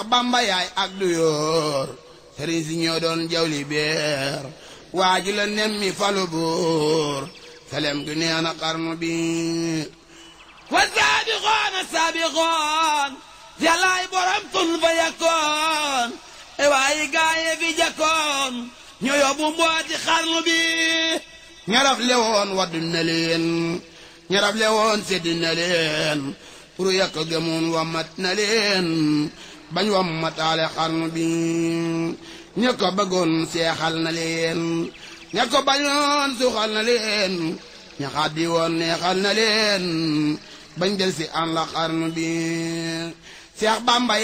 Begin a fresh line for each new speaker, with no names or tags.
bamba yaay ak du yoor sëriñ si ñoo doon jawli beer waa ji la nemmi falu buur selem gi nee na xarnu bi wa saabixoon a saabixoon yàllaay borom tun fa yakkoon e waayi gaaye fi jakkoon ñoo yóbbu mbooti xarnu bi ñaraf lewoon waddu na leen ñaraf lewoon seddi na leen pour yàq gëmoon wammat na leen bañ wammataale xarnu bi ña ko bëggoon seexal na leen ña ko bañoon suuxal na leen ña xaddi woon neexal na leen bañ del si an la xarnu bi seex bamba